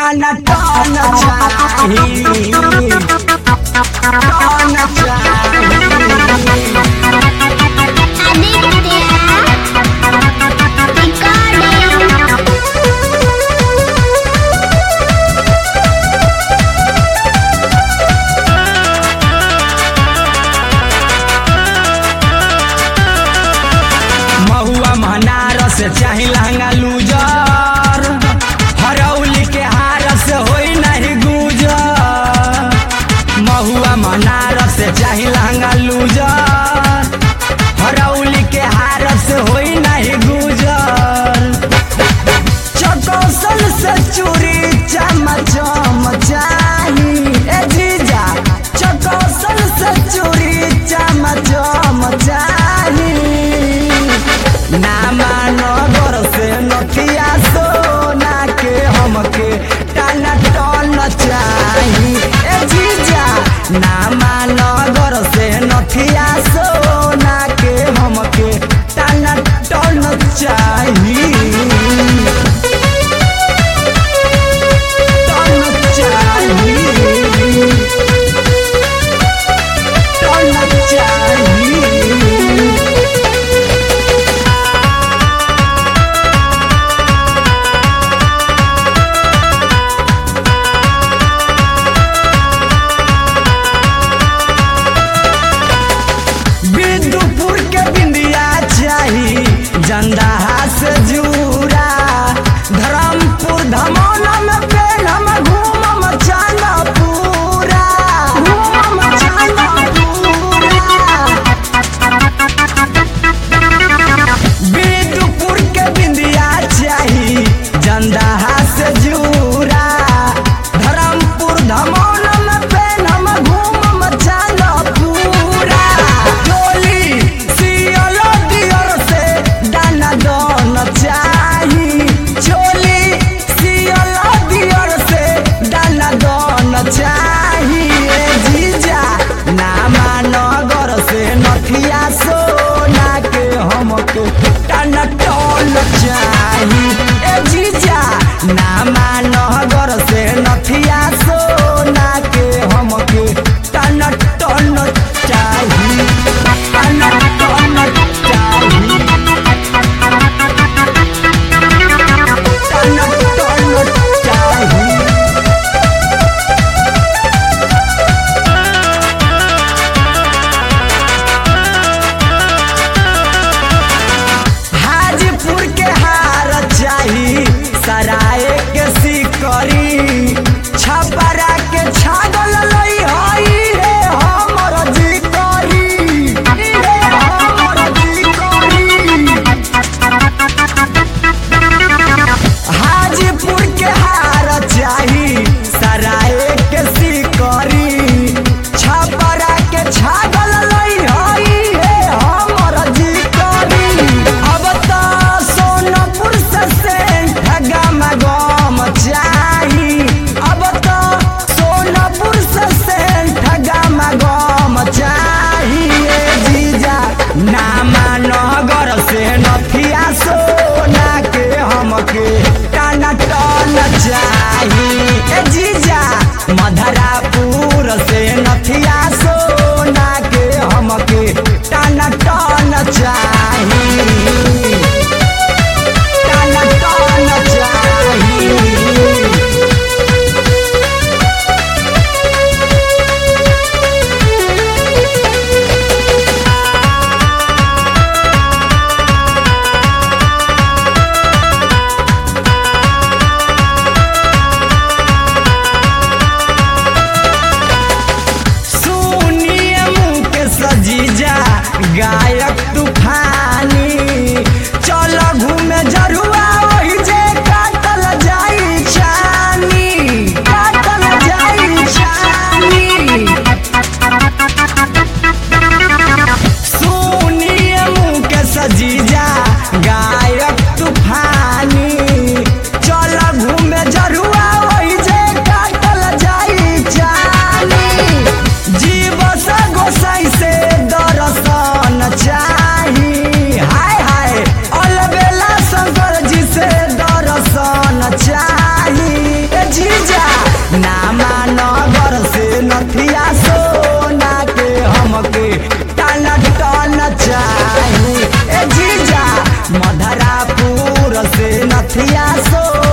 टाना टान चाही टान चाही Aditya Recording महुआ मनारस चाही लहंगा लूजर हरौली के हारस होई नहीं गुजर महुआ मनारस चाही लहंगा लूजर हरौली के हारस होई नहीं गुजर चटोसल से चूरी चम चम चाही ए जीजा चटोसल से चूरी चम चम चाही नामा नगर से नथिया सोना के हमके टाना टन चाही ए जीजा नामा नगर से नथिया सोना के हमके टाना टन चाही टन चाही टन चाही बिंदुपुर के बिंदिया चाही जंदाहा से जूरा धर्मपुर धमौला में पेनम घूमम चांदा पूरा घूमम चांदा पूरा बिंदुपुर के बिंदिया चाही जंदाहा से जूरा धर्मपुर धमौला में पेनम घूमम चांदा पूरा डोली सियल दियर से दाना दन चाही चोली सियल दियर से दाना दन चाही ए जीजा नामा नगर से नथिया सोना के हमके टाना टन चाही ए जीजा नामा नगर से नथिया सोना के हमके टाना टन चाही टाना टन चाही टाना टन चाही हाजीपुर के हार चाही सराय के सिक्का तारापुर से नथिया सो